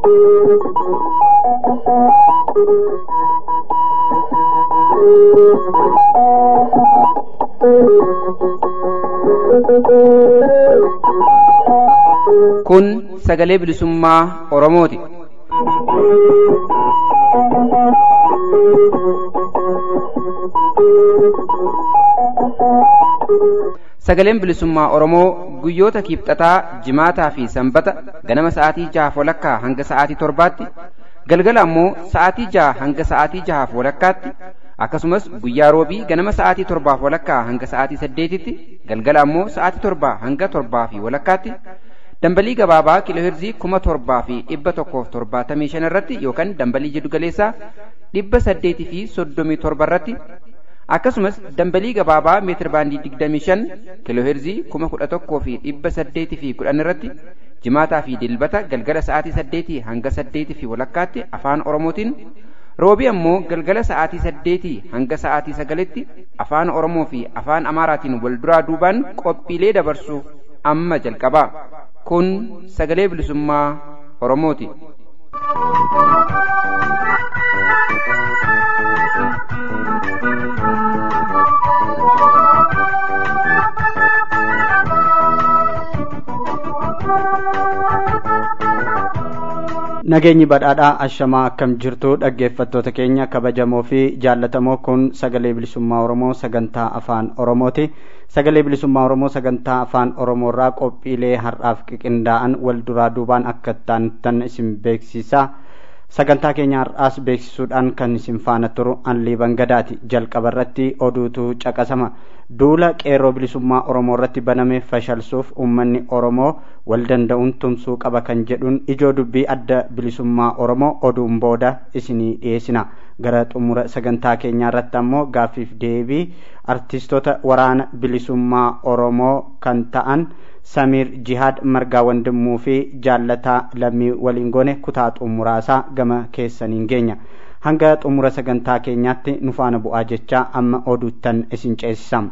Kun sagalee bilisummaa Oromooti. Sagaleen bilisummaa Oromoo guyyoota kiibxataa, jimaataa fi sanbata ganama sa'aatii jahaaf walakkaa hanga sa'aatii torbaatti, galgala ammoo sa'aatii jaha hanga sa'aatii jahaaf walakkaatti, akkasumas guyyaa roobii ganama sa'aatii torbaaf walakkaa hanga sa'aatii saddeetitti, galgala ammoo sa'aatii torbaa hanga torbaa fi walakkaatti, dambalii gabaabaa kiilooheerzii kuma torbaa fi dhibba tokkoof torbaatamii shan irratti yookaan dambalii jiddu galeessaa dhibba saddeetii fi soddomii torba irratti akkasumas dambalii gabaabaa meetir baandii digdamii shan kiilooheerzii kuma kudha tokkoo fi dhibba saddeetii fi kudhan irratti jimaataa fi dilbata galgala sa'aatii saddeetii hanga saddeetii fi walakkaatti afaan oromootiin roobii ammoo galgala sa'aatii saddeetii hanga sa'aatii sagalitti afaan oromoo fi afaan amaaraatiin wal duraa duubaan qophiilee dabarsu amma jalqabaa kun sagalee bilisummaa oromooti. nageenyi badhaadhaa ashamaa akkam jirtu dhaggeeffattoota keenya kabajamoo fi jaallatamoo kun sagalee bilisummaa oromoo sagantaa afaan oromooti sagalee bilisummaa oromoo sagantaa afaan oromoo irraa qophiilee har'aaf qiqindaa'an wal duraa duubaan akka ta'an isin beeksisa sagantaa keenya har'aas beeksisuudhaan kan isin faana turu anliiban gadaati jalqaba irratti oduutu caqasama duula qeerroo bilisummaa oromoo irratti baname fashalsuuf uummanni oromoo wal danda'uun tumsuu qaba kan jedhuun ijoo dubbii adda bilisummaa oromoo oduun booda isinii dhiyeessina gara xumura sagantaa keenyaa irratti ammoo gaaffiif deebii artistoota waraana bilisummaa oromoo kan ta'an samiir jihaad margaa wandimuu fi jaallataa lammii waliin goone kutaa xumuraasaa gama keessaniin geenya hanga xumura sagantaa keenyaatti nu faana bu'aa jecha amma oduuttan isin ceesisam.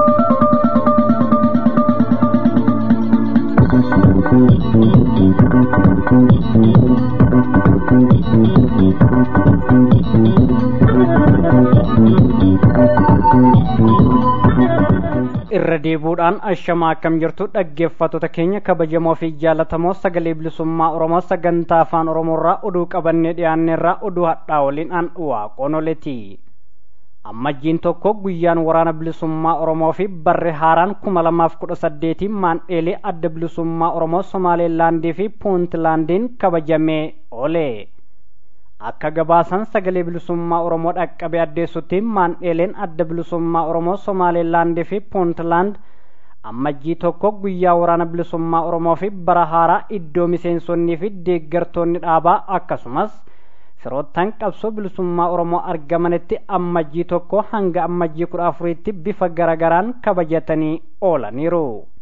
irra deebuudhaan ashamaa akkam jirtu dhaggeeffattoota keenya kabajamoo fi jaallatamoo sagalee bilisummaa oromoo sagantaa afaan oromoorraa oduu qabannee dhiyaanneerraa oduu hadhaa waliin an waaqonoleti ammajjiin tokko guyyaan waraana bilisummaa oromoo fi barre haaraan kuma lamaaf kudha saddeetiin maandheelee adda bilisummaa oromoo somaaleelaandii fi puuntlaandiin kabajamee oole akka gabaasan sagalee bilisummaa oromoo dhaqqabe addeessutti maandheeleen adda bilisummaa oromoo somaaleelaandii fi puuntlaand ammajjii tokko guyyaa waraana bilisummaa oromoo fi bara haaraa iddoo miseensonnii fi deeggartoonni dhaabaa akkasumas firoottan qabsoo bilisummaa oromoo argamanitti ammajjii tokko hanga ammajjii kudha afuriitti bifa garagaraan kabajatanii oolaniiru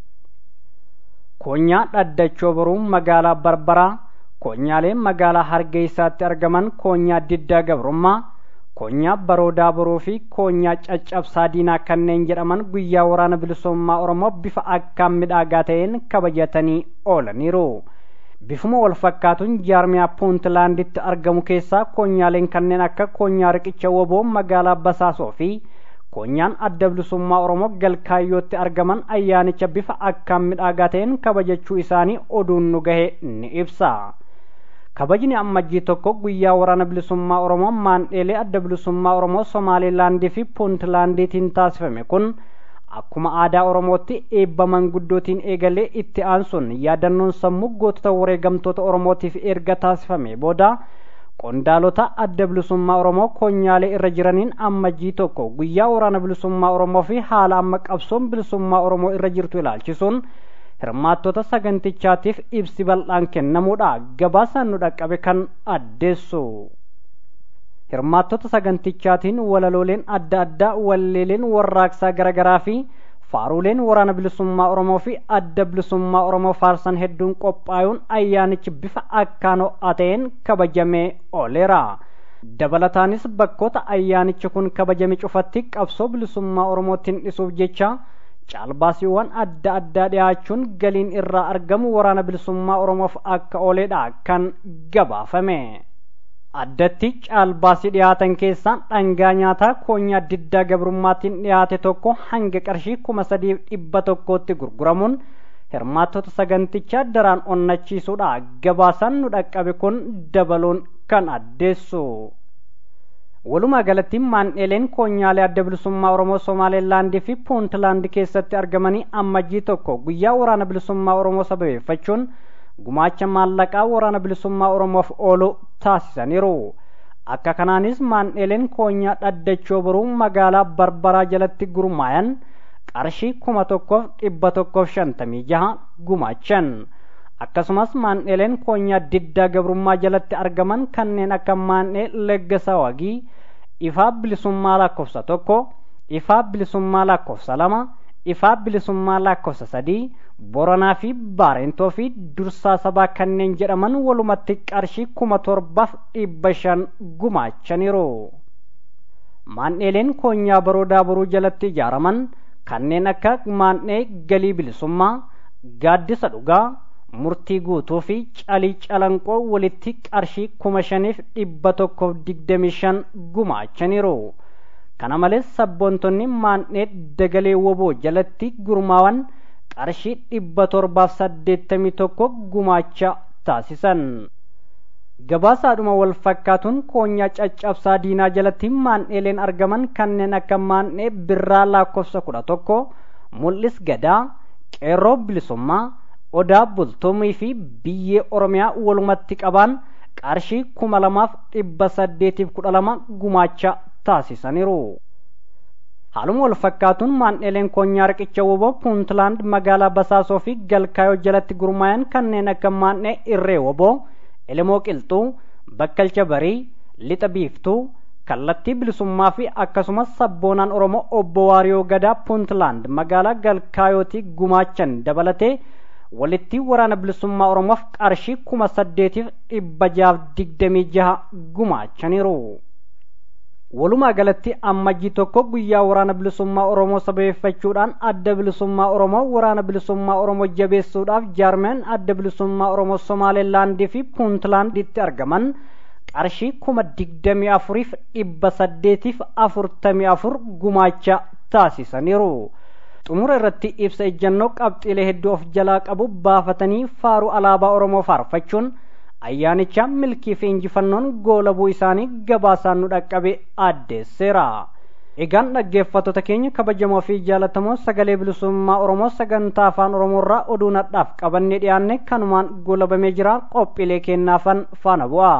koonyaa dhaddachoo boruu magaalaa barbaraa koonyaaleen magaalaa hargeysaatti argaman koonyaa diddaa gabrummaa koonyaa baroodaa boroo fi koonyaa caccabsaa diinaa kanneen jedhaman guyyaa waraana bilisummaa oromoo bifa akkaan midhaagaa ta'een kabajatanii oolaniiru bifuma wal fakkaatuun jaarmiyaa puuntlaanditti argamu keessaa koonyaaleen kanneen akka koonyaa riqicha woboo magaalaa basaasoo fi koonyaan adda bilisummaa oromoo galkaayyootti argaman ayyaanicha bifa akkaan midhaagaa ta'een kabajachuu isaanii oduun nu gahe ni ibsa kabajni ammajjii tokko guyyaa waraana bilisummaa oromoo maandheelee adda bilisummaa oromoo somaaleelaandii fi puuntlaandiitiin taasifame kun akkuma aadaa oromootti eebba manguddootiin eegalee itti aansuun yaadannoon sammuu gootota wareegamtoota oromootiif erga taasifame booda qondaalota adda bilisummaa oromoo koonyaalee irra jiraniin ammajjii tokko guyyaa waraana bilisummaa oromoo fi haala amma qabsoon bilisummaa oromoo irra jirtu ilaalchisuun hirmaattota sagantichaatiif ibsi bal'aan kennamuudha gabaasaan nu dhaqqabe kan addeessu hirmaattota sagantichaatiin walalooleen adda addaa walleeleen warraaqsaa garaagaraa fi faaruleen waraana bilisummaa oromoo fi adda bilisummaa oromoo faarsan hedduun qophaa'uun ayyaanichi bifa akkaan ho'aa ta'een kabajamee ooleera dabalataanis bakkoota ayyaanichi kun kabajame cufatti qabsoo bilisummaa oromootiin dhisuuf jecha caalbaasiiwwan adda addaa dhiyaachuun galiin irraa argamu waraana bilisummaa oromoof akka ooledha kan gabaafame addatti caalbaasii dhiyaatan keessaa dhangaa nyaataa koonyaa diddaa gabrummaatiin dhiyaate tokko hanga qarshii kuma sadiif dhibba tokkootti gurguramuun hirmaattota sagantichaa daraan onnachiisuudha gabaasaan nu dhaqqabe kun dabaluun kan addeessu walumaa galatti maandheeleen koonyaalee adda bilisummaa oromoo somaaleelaandii fi puuntlaand keessatti argamanii ammajjii tokko guyyaa waraana bilisummaa oromoo sababeeffachuun gumaacha maallaqaa waraana bilisummaa oromoof oolu taasisaniiru akka kanaanis maandheeleen koonyaa dhaddachoo boruu magaalaa barbaraa jalatti gurmaayan qarshii kuma tokkoof dhibba tokkoof shantamii jaha gumaachan akkasumas maandheeleen koonyaa diddaa gabrummaa jalatti argaman kanneen akka maandhee leggasa wagii ifaa bilisummaa lakkoofsa tokko ifaa bilisummaa lakkoofsa lama ifaa bilisummaa lakkoofsa sadii boranaa fi baarentoo fi dursaa sabaa kanneen jedhaman walumatti qarshii kuma torbaaf dhibba shan gumaachaniiru maandheeleen koonyaa baroodaa boruu jalatti ijaaraman kanneen akka maandhee galii bilisummaa gaaddisa dhugaa murtii guutuu fi calii calanqoo walitti qarshii kuma shaniif dhibba tokkoof digdamii shan gumaachaniiru kana malees sabboontonni maandhee dagalee woboo jalatti gurmaawan qarshii dhibba torbaaf saddeettamii tokko gumaacha taasisan gabaasaadhuma wal fakkaatuun koonyaa caccabsaa diinaa jalatti maandheeleen argaman kanneen akka maandhee birraa lakkoofsa kudha tokko mul'is gadaa qeerroo bilisummaa odaa bultumii fi biyyee oromiyaa walumatti qabaan qarshii kuma lamaaf dhibba saddeetiif kudha lama gumaacha taasisaniiru haaluma wal fakkaatuun maandheeleen koonyaa riqicha woboo puuntlaand magaalaa basaasoo fi galkaayoo jalatti gurmaayan kanneen akka maandhee irree woboo elemoo qilxuu bakkalcha barii lixa biiftuu kallattii bilisummaa fi akkasumas sabboonaan oromoo obbo waariyoo gadaa puuntlaand magaalaa galkaayootii gumaachan dabalatee walitti waraana bilisummaa oromoof qarshii kuma saddeetiif dhibba jaaf digdamii jaha gumaachaniiru walumaa galatti ammajjii tokko guyyaa waraana bilisummaa oromoo sababeeffachuudhaan adda bilisummaa oromoo waraana bilisummaa oromoo jabeessuudhaaf jaarmeen adda bilisummaa oromoo somaaleelaandii fi puuntlaanditti argaman qarshii kuma digdamii afuriif dhibba saddeetiif afurtamii afur gumaacha taasisaniiru xumura irratti ibsa ejjannoo qabxiilee hedduu of jalaa qabu baafatanii faaruu alaabaa oromoo faarfachuun ayyaanicha milkii fi injifannoon goolabuu isaanii gabaasaan nu dhaqqabe addeesseera egaan dhaggeeffattoota keenya kabajamoo fi jaalatamoo sagalee bilisummaa oromoo sagantaa afaan oromoorraa oduu nadhaaf qabannee dhiyaanne kanumaan goolabamee jira qophiilee kennaafan faana bu'a.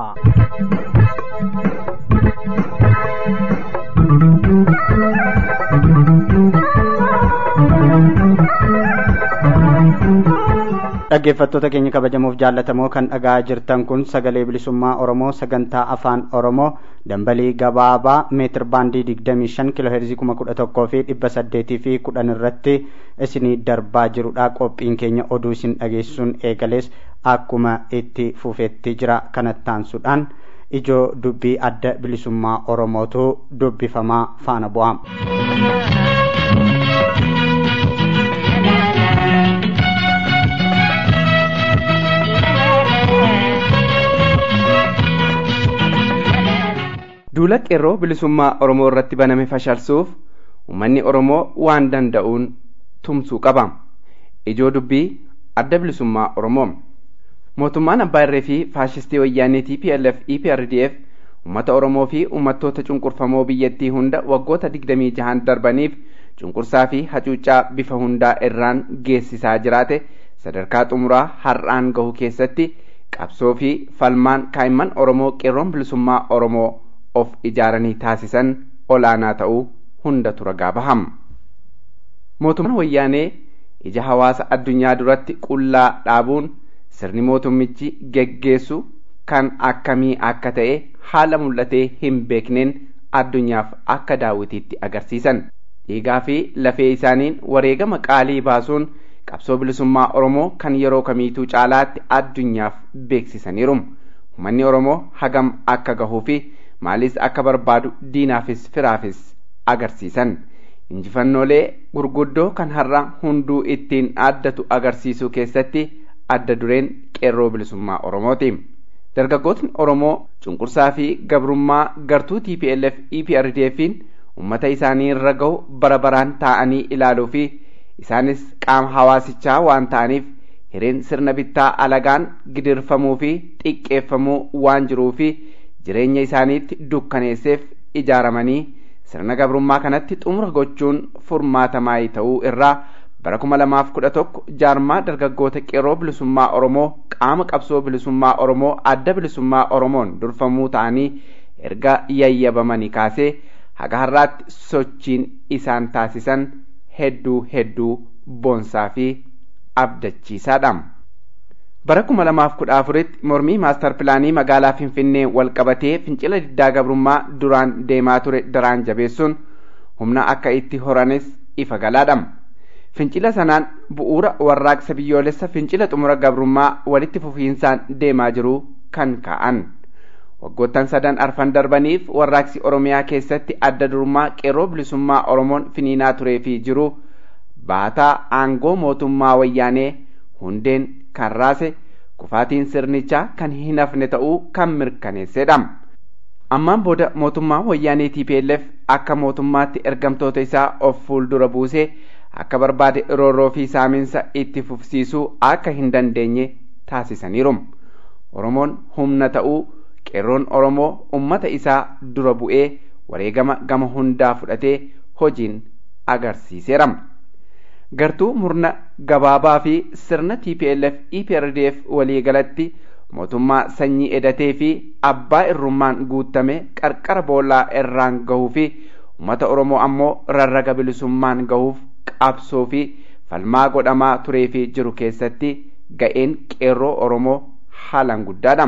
dhaggeeffattoota keenya kabajamoof jaallatamoo kan dhagaa jirtan kun sagalee bilisummaa oromoo sagantaa afaan oromoo dambalii gabaabaa meetir baandii digdamii shan kiloo heerzii kuma kudha tokkoo fi dhibba saddeetii fi kudhan irratti isinii darbaa jirudha qophiin keenya oduu isin dhageessuun eegalees akkuma itti fufetti jira kanattaansuudhaan ijoo dubbii adda bilisummaa oromootu dubbifamaa faana bu'ama. duula qeerroo bilisummaa oromoo irratti baname fashalsuuf ummanni oromoo waan danda'uun tumsuu qaba ijoo dubbii adda bilisummaa oromoo mootummaan abbaa irree fi faashistii wayyaanee tplf eprdf ummata oromoo fi ummattoota cunqurfamoo biyyattii hunda waggoota digdamii jahan darbaniif cunqursaa fi hacuuccaa bifa hundaa irraan geessisaa jiraate sadarkaa xumuraa har'aan gahu keessatti qabsoo fi falmaan kaa'imman oromoo qeerroon bilisummaa oromoo of ijaaranii taasisan olaanaa ta'uu hundatu ragaa baham mootummaan wayyaanee ija hawaasa addunyaa duratti qullaa dhaabuun sirni mootummichi geggeessu kan akkamii akka ta'e haala mul'atee hin beekneen addunyaaf akka daawwitiitti agarsiisan dhiigaa fi lafee isaaniin wareegama qaalii baasuun qabsoo bilisummaa oromoo kan yeroo kamiituu caalaatti addunyaaf beeksisaniiru uummanni oromoo hagam akka gahuu fi maalis akka barbaadu diinaafis firaafis agarsiisan injifannoolee gurguddoo kan har'a hunduu ittiin addatu agarsiisuu keessatti adda dureen qeerroo bilisummaa oromooti dargaggootni oromoo cunqursaa fi gabrummaa gartuu tplf eprdfiin ummata isaanii irra gahu bara baraan taa'anii ilaaluu fi isaanis qaama hawaasichaa waan ta'aniif hireen sirna bittaa alagaan gidirfamuu fi xiqqeeffamuu waan jiruu fi jireenya isaaniitti dukkaneesseef ijaaramanii sirna gabrummaa kanatti xumura gochuun furmaatamaa ta'uu irraa bara kuma lamaaf kudha tokko jaarmaa dargaggoota qeerroo bilisummaa oromoo qaama qabsoo bilisummaa oromoo adda bilisummaa oromoon durfamuu ta'anii erga yayyabamanii kaasee haga har'aatti sochiin isaan taasisan hedduu hedduu boonsaa fi abdachiisaadha. bara kuma lamaaf kudha afuritti mormii maastar pilaanii magaalaa finfinnee wal qabatee fincila diddaa gabrummaa duraan deemaa ture daraan jabeessuun humna akka itti horanis ifa galaadha. fincila sanaan bu'uura warraaqsa biyyoolessa fincila xumura gabrummaa walitti fufiinsaan deemaa jiru kan ka'an. waggoottan sadan arfan darbaniif warraaqsi oromiyaa keessatti adda durummaa qeerroo bilisummaa oromoon finiinaa turee fi jiru baataa aangoo mootummaa wayyaanee hundeen kan raase kufaatiin sirnichaa kan hin hafne ta'uu kan mirkaneessedha. ammaan booda mootummaa wayyaanee TPLF akka mootummaatti ergamtoota isaa of fuuldura buusee akka barbaade roorroo fi saaminsa itti fufsiisuu akka hin dandeenye taasisaniiru. Oromoon humna ta'uu qeerroon Oromoo ummata isaa dura bu'ee wareegama gama hundaa fudhatee hojiin agarsiiseera. Gartuu murna gabaabaa fi sirna TPLF EPRDF waliigalatti mootummaa sanyii edatee fi abbaa irrummaan guutame qarqara boollaa irraan gahuu fi uummata Oromoo ammoo rarraga bilisummaan gahuuf qabsoo fi falmaa godhamaa turee fi jiru keessatti ga'een qeerroo Oromoo haalaan guddaadha.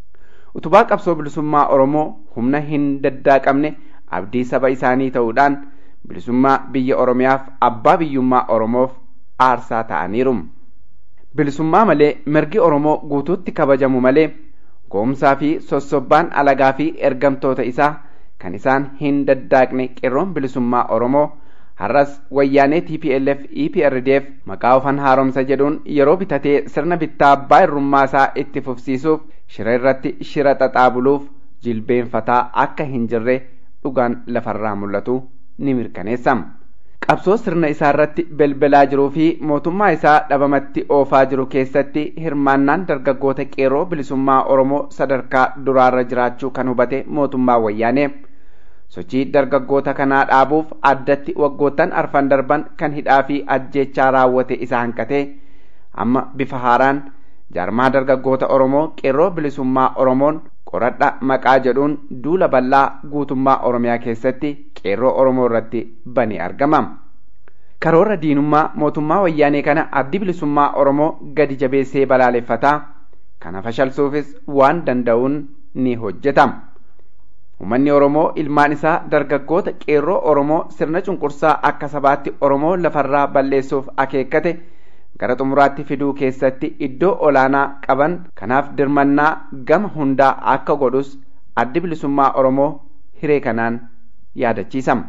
Utubaa qabsoo bilisummaa Oromoo humna hin daddaaqamne abdii saba isaanii ta'uudhaan bilisummaa biyya Oromiyaaf abbaa biyyummaa Oromoof aarsaa ta'aniiru. Bilisummaa malee mirgi Oromoo guutuutti kabajamu malee goomsaa fi sossobbaan alagaa fi ergamtoota isaa kan isaan hin daddaaqne qeerroon bilisummaa Oromoo har'as wayyaanee TPLF EPRDF maqaa ofan haaromsa jedhuun yeroo bitatee sirna bittaa abbaa irrummaa isaa itti fufsiisuuf shira irratti shira xaxaa buluuf jilbeenfataa akka hin jirre dhugaan lafarraa mul'atu ni mirkaneessa. Qabsoo sirna isaa irratti belbelaa jiruu fi mootummaa isaa dhabamatti oofaa jiru keessatti hirmaannaan dargaggoota qeerroo bilisummaa Oromoo sadarkaa duraarra jiraachuu kan hubate mootummaa wayyaanee. sochii dargaggoota kanaa dhaabuuf addatti waggoottan arfan darban kan hidhaa fi ajjechaa raawwate isa hanqatee amma bifa haaraan jaarmaa dargaggoota Oromoo qeerroo bilisummaa Oromoon qoradha maqaa jedhuun duula bal'aa guutummaa Oromiyaa keessatti qeerroo Oromoo irratti bane argama. Karoora diinummaa mootummaa wayyaanee kana addi bilisummaa Oromoo gadi jabeessee balaaleffataa kana fashalsuufis waan danda'uun ni hojjeta. Uummanni Oromoo ilmaan isaa dargaggoota qeerroo Oromoo sirna cunqursaa akka sabaatti Oromoo lafarraa balleessuuf akeekkate gara xumuraatti fiduu keessatti iddoo olaanaa qaban kanaaf dirmannaa gama hundaa akka godhus addi bilisummaa Oromoo hiree kanaan yaadachiisama.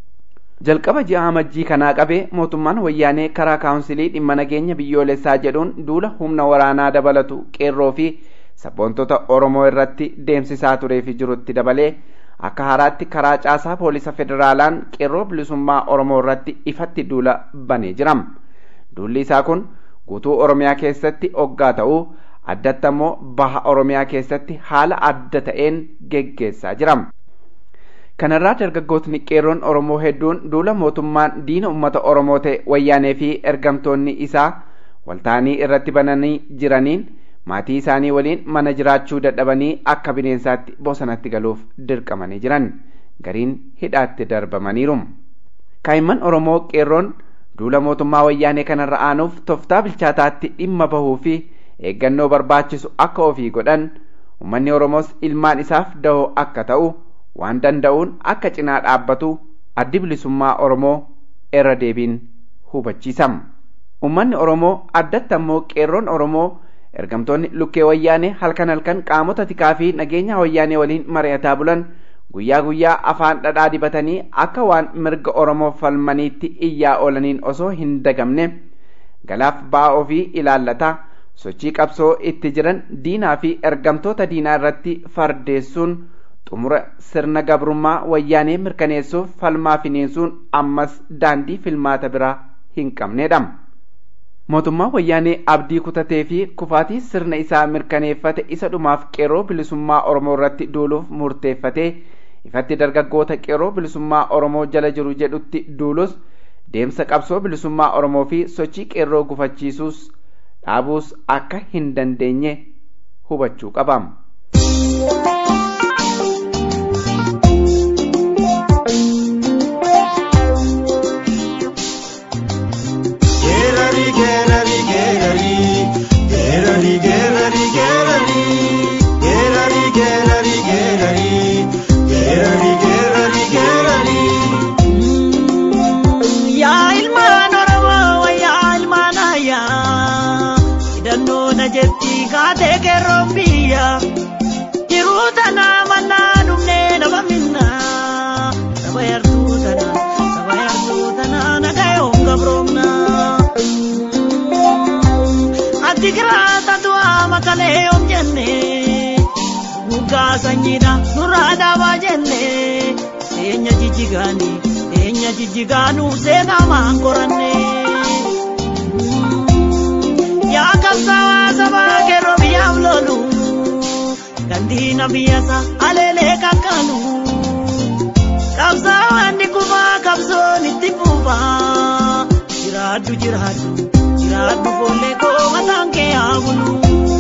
Jalqaba ji'a amajjii kanaa qabee mootummaan wayyaanee karaa kaawunsilii dhimma nageenya biyyoolessaa jedhuun duula humna waraanaa dabalatu qeerroo fi sabboontota Oromoo irratti deemsisaa turee fi jirutti dabalee akka haaraatti karaa caasaa poolisa federaalaan qeerroo bilisummaa Oromoo irratti ifatti duula banee jira. Duulli isaa kun guutuu Oromiyaa keessatti oggaa ta'uu addatti ammoo baha Oromiyaa keessatti haala adda ta'een geggeessaa jira. Kanarraa dargaggootni qeerroon Oromoo hedduun duula mootummaan diina uummata Oromoo ta'e wayyaanee fi ergamtoonni isaa walta'anii irratti bananii jiraniin maatii isaanii waliin mana jiraachuu dadhabanii akka bineensaatti bosonatti galuuf dirqamanii jiran gariin hidhaatti darbamaniiru. Kaa'imman Oromoo qeerroon duula mootummaa wayyaanee kanarra aanuuf toftaa bilchaataatti dhimma bahuu fi eeggannoo barbaachisu akka ofii godhan uummanni Oromoos ilmaan isaaf dahoo akka ta'u waan danda'uun akka cinaa dhaabbatu addi bilisummaa Oromoo irra deebiin hubachiisama. Uummanni Oromoo addatti ammoo qeerroon Oromoo ergamtoonni lukkee wayyaanee halkan halkan qaamota tikaa fi nageenya wayyaanee waliin mari'ataa bulan guyyaa guyyaa afaan dhadhaa dibatanii akka waan mirga oromoo falmaniitti iyyaa oolaniin osoo hin dagamne galaaf ba'aa ofii ilaallataa sochii qabsoo itti jiran diinaa fi ergamtoota diinaa irratti fardeessuun xumura sirna gabrummaa wayyaanee mirkaneessuuf falmaa finiinsuun ammas daandii filmaata biraa hin qabnedha. mootummaa wayyaanee abdii kutatee fi kufaatii sirna isaa mirkaneeffate isa dhumaaf qeerroo bilisummaa oromoo irratti duuluuf murteeffatee ifatti dargaggoota qeerroo bilisummaa oromoo jala jiru jedhutti duulus deemsa qabsoo bilisummaa oromoo fi sochii qeerroo gufachiisuus dhaabuus akka hin dandeenye hubachuu qabam. kaatee kerroon biyya jiruu tanaa mannaa dhumnee nama minna saba yartuu tanaa saba yartuu tanaa nagayoon gabroomna ati giraata du'aa makalee yoom jenne guggaa sanyiidha nurraa dhaabaa jenne teenya jijjigaanii teenya jijjigaanuu seenaa maan qorannee. yaa qabsaawaa sabaa kerroo biyyaaf lolu gandiina biyyasa aleelee kakkaanu qabsaawaan dhikkumaa qabsoon itti fuufaa jiraaddu jiraaddu jiraaddu foollee koo mataan kee haa bulu.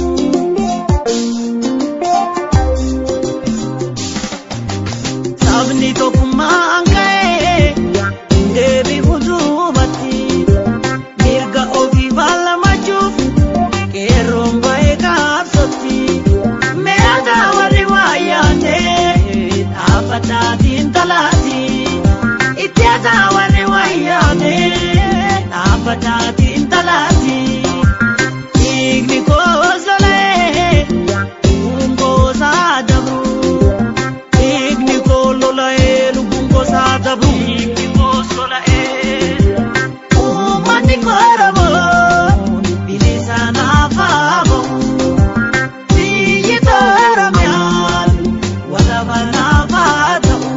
Sabni tokkummaan ka'ee deebi'u duubatti mirga ofii falmachuuf qeerroon ba'ee kaabsotti meeqa warri wayyaanee dhaabbataatiin talaati itti hataa warri wayyaanee dhaabbataatiin talaati dhiigni koosolee lubbuun koosaa dabru dhiigni koo lola'ee lubbuun koosaa dabru dhiigni koosola'ee uummanni kooromoo bilisa naafaamo biyyi tooromiyaan walaba naafaa ta'u.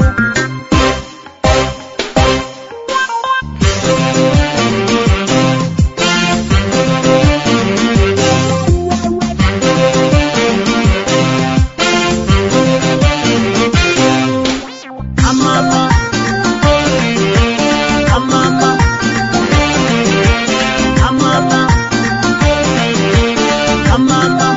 Amama, amama, amama, amama.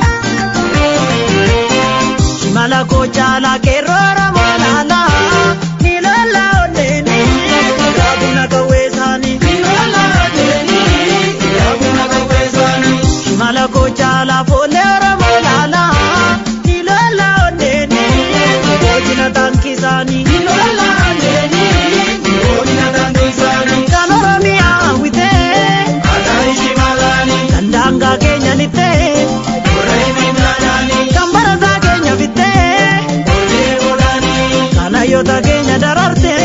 Shimala kochala kerora malala, nilola oneni, kabuna kawesani, nilola oneni, kabuna kawesani. Shimala kochala folera malala, nilola oneni, kojina tankisani, nilola oneni, kojina tankisani. Kanoromia wite, atari shimalani, kandanga kenya nite, kambaraza keenya fitte kanayyoota keenya dararte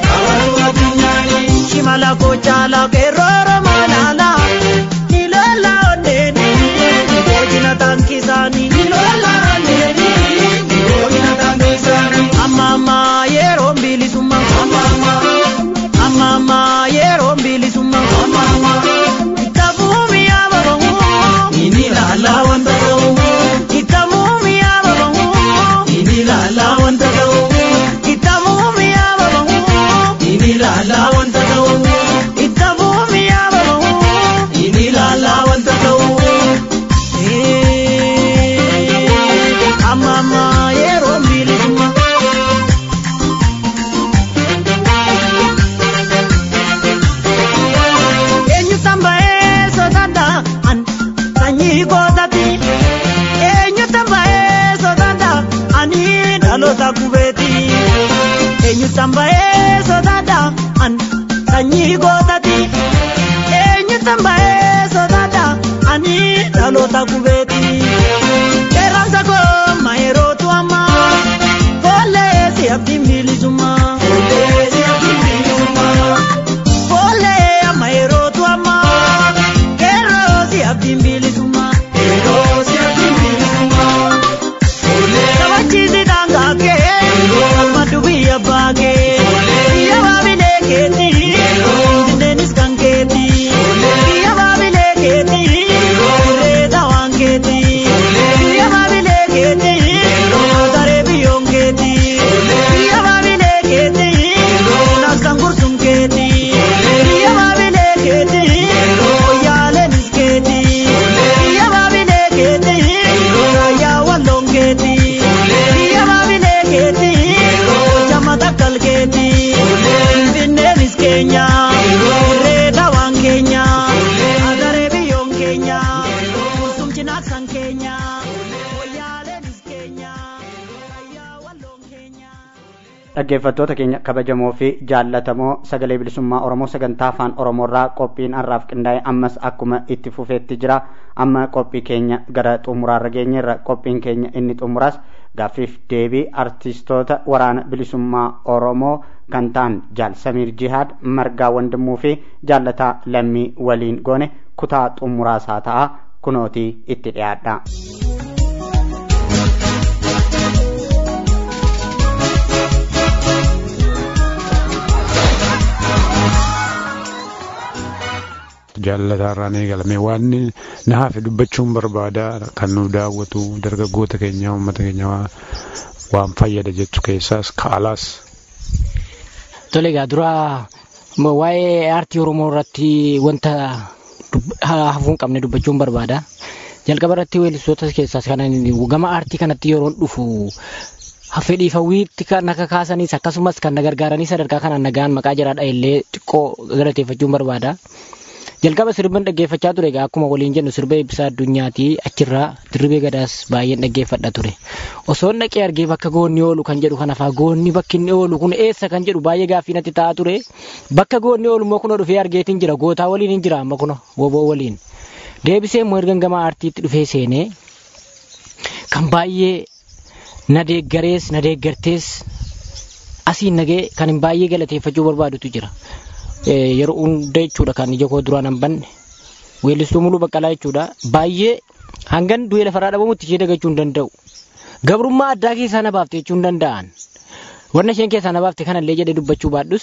shimala kochaala qeerroora malaala nilola onneeni hoojina taankisaanii amma amma yeroo bilisummaa amma amma yeroo bilisummaa ittafuumi yaababamu inni ilaalaa wanta ta'u ittamuumi yaababamu inni ilaalaa wanta ta'u ittamuumi yaababamu inni ilaalaa wanta ta'u ittamuumi yaababamu inni ilaalaa wanta ta'u. Amma amma yeroo bilisummaa. eenyu tamba'ee sodaadha an sanyii gootati eenyu tamba'ee sodaadha ani dhaloota kubeeti eenyu tamba'ee sodaadha an sanyii gootati eenyu tamba'ee sodaadha ani dhaloota kubeeti qeerransa koo mayerootu amma foollee si dhaggeeffattoota keenya kabajamoo fi jaallatamoo sagalee bilisummaa oromoo sagantaa afaan oromoorraa qophiin har'aaf qindaa'e ammas akkuma itti fufeetti jira amma qophii keenya gara xumuraarra geenyerra qophiin keenya inni xumuraas gaaffiif deebii artistoota waraana bilisummaa oromoo kan ta'an jaal samiir jihaad margaa wandimuu fi jaallataa lammii waliin goone kutaa xumuraasaa ta'a kunootii itti dhiyaadha. jaallataarraan eegalame waan na hafe dubbachuun barbaada kan nu daawwatu dargaggoota keenya uummata keenya waan fayyada jettu keessaas kaalaas. Tole egaa dura waa'ee aartii Oromoo irratti wanta hafuu hin qabne dubbachuun barbaada. Jalqaba irratti weellistoota keessaas kan gama aartii kanatti yeroo dhufu fedhii hawwiitti kan akka kaasaniis akkasumas kan na gargaaranii sadarkaa kanaan nagaan maqaa jiraadha illee xiqqoo galateeffachuun barbaada. jalqaba sirban dhaggeeffachaa ture egaa akkuma waliin jennu sirba eebbisaa addunyaati achirraa dirribee gadaas baay'een dhaggeeffadha ture osoo dhaqee argee bakka goonni oolu kan jedhu kana faa goonni bakki inni oolu kun eessa kan jedhu baay'ee gaaffii natti ta'aa ture bakka goonni oolu immoo kunoo dhufee argeetiin jira gootaa waliin hin jira amma kuno woboo waliin deebisee immoo erga gama aartiitti dhufee seenee kan baay'ee na deeggarees na deeggartees asiin nagee kan hin baay'ee galateeffachuu barbaadutu jira. yeroo hunda jechuudha kan ija koo duraan hin banne weellistuu muluu baqqalaa jechuudha baay'ee hangan du'ee lafarraa dhabamutti ishee dagachuu hin danda'u gabrummaa addaa keessaa na baafte jechuu hin danda'an wanna isheen keessaa na baafte kanallee jedhee dubbachuu baadhus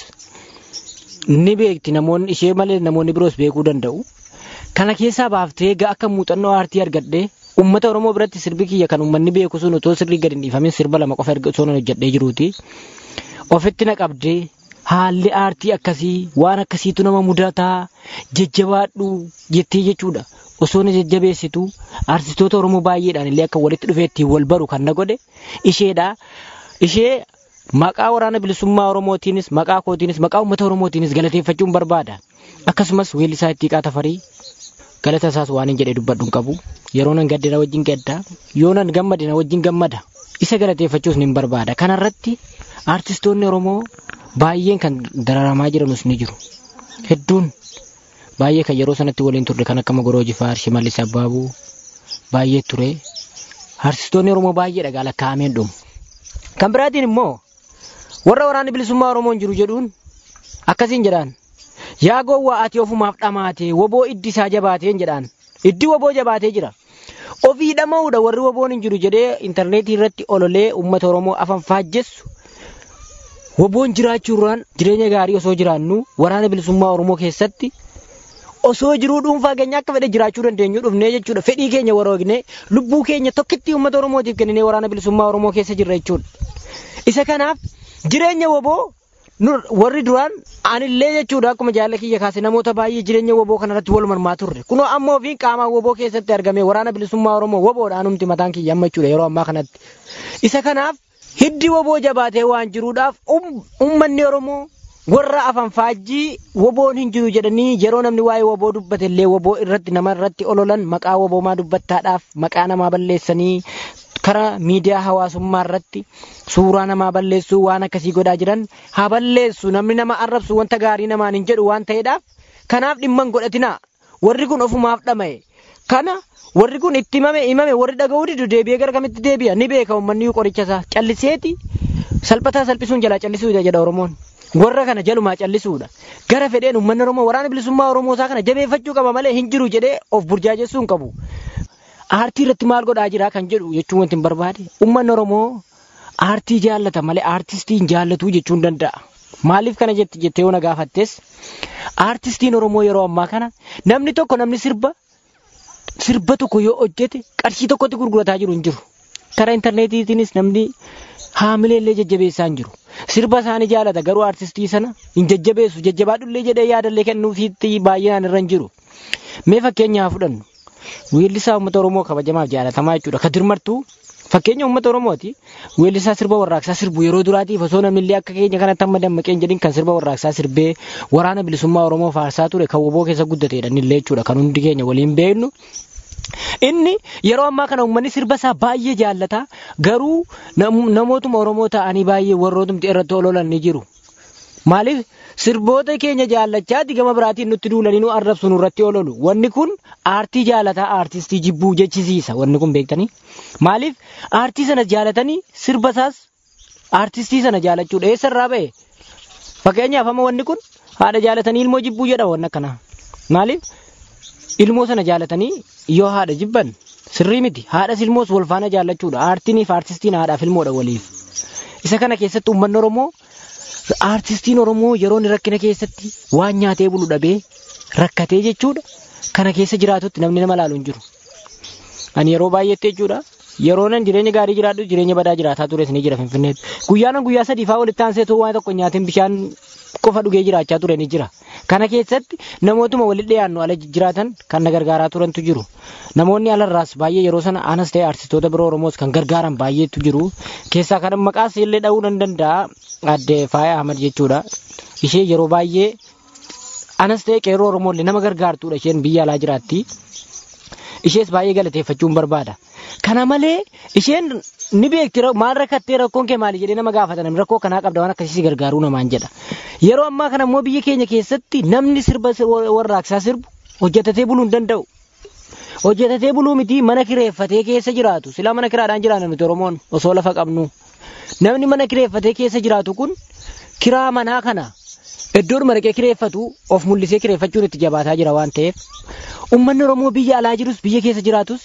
ni beekti namoonni ishee malee namoonni biroos beekuu danda'u kana keessaa baaftee akka muuxannoo aartii argadhee ummata oromoo biratti sirbi kiyya kan uummanni beeku sun otoo sirrii gadi hin dhiifamin sirba lama qofa erga osoo hojjedhee jiruuti ofitti na qabdee haalli aartii akkasii waan akkasiitu nama mudataa jajjabaadhu jettee jechuudha osoo na jajjabeessitu aartistoota oromoo baay'eedhaan illee akka walitti dhufee ittiin wal baru kan na godhe isheedha ishee maqaa waraana bilisummaa oromootiinis maqaa kootiinis maqaa uummata oromootiinis galateeffachuun barbaada akkasumas weellisaa ittiiqaa tafarii galata isaas waan hin jedhee dubbadhu hin qabu yeroo nan gadde na wajjin gadda yoo nan gammade na wajjin gammada isa galateeffachuus ni barbaada kanarratti aartistoonni oromoo baay'een kan dararamaa jiranus ni jiru hedduun baay'ee kan yeroo sanatti waliin turre kan akka Magoroo Jifaar Shimallis Abbaabuu baay'ee ture aartistoonni oromoo baay'eedha gaala kaa'ameen dhumu kan biraatiin immoo warra waraanni bilisummaa oromoon jiru jedhuun akkasiin jedhaan yaa gowwaa ati ofumaaf dhamaate woboo iddi isaa jabaateen jedhaan iddi woboo jabaatee jira ofii dhama'uudha warri woboon hin jiru jedhee intarneetii irratti ololee uummata oromoo afan faajjessu woboon jiraachuurraan jireenya gaarii osoo jiraannu waraana bilisummaa oromoo keessatti osoo jiruu dhuunfaa keenya akka fedhe jiraachuu dandeenyu dhufnee jechuudha fedhii keenya waroognee lubbuu keenya tokkitti uummata oromootiif kenninee waraana bilisummaa oromoo keessa jirra jechuudha isa kanaaf jireenya woboo warri duraan anillee jechuudha akkuma jaalala kiyya kaase namoota baay'ee jireenya woboo kanarratti wal mormaa turre kunoo ammoo fi qaamaan woboo keessatti argame waraana bilisummaa oromoo woboodhaan humti mataan kiyya amma jechuudha yeroo ammaa kanatti isa kanaaf hiddi woboo jabaatee waan jiruudhaaf ummanni oromoo warra afan faajjii woboon hin jiru jedhanii yeroo namni waa'ee woboo dubbate illee woboo irratti nama irratti ololan maqaa woboomaa dubbattaadhaaf maqaa namaa balleessanii karaa miidiyaa hawaasummaa irratti suuraa namaa balleessuu waan akkasii godhaa jiran haa balleessu namni nama arrabsu wanta gaarii namaan hin jedhu waan ta'eedhaaf kanaaf dhimman godhatinaa warri kun ofumaaf dhama'e kana warri kun itti himame himame warri dhaga'uu didu deebi'ee gara kamitti deebi'a ni beeka uummanni qoricha isaa calliseeti salphataa salphisuun jalaa callisuudha jedha oromoon warra kana jalumaa callisuudha gara fedheen uummanni oromoo waraana bilisummaa oromoo isaa kana jabeeffachuu qaba malee hin jiru jedhee of burjaajessuu hin qabu. aartii irratti maal godhaa jira kan jedhu jechuun wanti hin barbaade uummanni oromoo aartii jaallata malee aartistii hin jaallatu jechuun danda'a. Maaliif kana jetti jettee yoo na gaafattes aartistiin oromoo yeroo ammaa kana namni tokko namni sirba sirba tokko yoo hojjete qarshii tokkotti gurgurataa jiru hin jiru. Karaa intarneetiitiinis namni haamilee illee jajjabeessaa hin jiru. Sirba isaanii jaalata garuu aartistii sana hin jajjabeessu jajjabaadhullee jedhee yaadallee kennuufiitti baay'inaan irra hin jiru. Mee fakkeenyaa fudhannu. weellisaa uummata Oromoo kabajamaaf jaalatamaa jechuudha. Ka dirmartuu fakkeenya uummata Oromooti. Weellisaa sirba warraaqsaa sirbu yeroo duraatiif osoo namni illee akka keenya kanatti amma dammaqeen jedhin kan sirba warraaqsaa sirbee waraana bilisummaa Oromoo faarsaa ture kan woboo keessa guddateedha illee jechuudha. Kan hundi keenya waliin beeknu Inni yeroo ammaa kana uummanni sirba isaa baay'ee jaallata garuu namootuma Oromoo ta'anii baay'ee warrootumti irratti ololan ni jiru. Maaliif sirboota keenya jaallachaati gama biraatiin nutti duulanii nu arrabsu nurratti ololu. Wanni kun aartii jaalataa aartistii jibbuu jechisiisa wanni kun beektanii. Maaliif aartii sana jaalatanii sirba isaas aartistii sana jaalachuudha. Eessarraa ba'e? Fakkeenyaaf amma wanni kun haadha jaalatanii ilmoo jibbuu jedha wanni akkanaa. Maaliif ilmoo sana jaalatanii yoo haadha jibban sirrii miti. Haadhas ilmoos wal faana jaallachuudha. Aartiiniif aartistiin haadhaaf ilmoodha waliif. Isa kana keessatti uummanni Oromoo aartistiin Oromoo yeroo inni rakkina keessatti waan nyaatee bulu dhabee rakkatee jechuudha. Kana keessa jiraatutti namni nama laalu hin jiru. Ani yeroo baay'eetti jechuudha. Yeroo nan jireenya gaarii jiraadhu jireenya badaa jiraataa tures ni jira Finfinneetti. Guyyaan guyyaa sadii fa'aa walitti aansee waan tokko nyaateen bishaan qofa dhugee jiraachaa ture ni jira. Kana keessatti namootuma walitti dhiyaannu ala jiraatan kan na gargaaraa turantu jiru. Namoonni alarraas baay'ee yeroo sana anas ta'e artistoota biroo Oromoos kan gargaaran baay'eetu jiru. Keessaa kan maqaas illee dha'uu nan danda'a. Adde Faaya Ahmad jechuudha. Ishee yeroo baay'ee anas ta'e qeerroo Oromoo nama gargaartudha isheen biyya alaa jiraatti. Ishees baay'ee galateeffachuun barbaada. Kana malee isheen ni beekti maal rakkattee rakkoon kee maali jedhee nama gaafatan rakkoo kanaa qabda waan akkasii gargaaruu namaan jedha. Yeroo ammaa kana immoo biyya keenya keessatti namni sirba warraaqsaa sirbu hojjetatee buluu hin danda'u. Hojjetatee buluu miti mana kireeffatee keessa jiraatu. Silaa mana kiraadhaan jiraanna nuti Oromoon osoo lafa qabnu. Namni mana kireeffatee keessa jiraatu kun kiraa manaa kana iddoodhuma dhaqee kireeffatu of mul'isee kireeffachuun itti jabaataa jira waan ta'eef. Uummanni Oromoo biyya alaa jirus biyya keessa jiraatus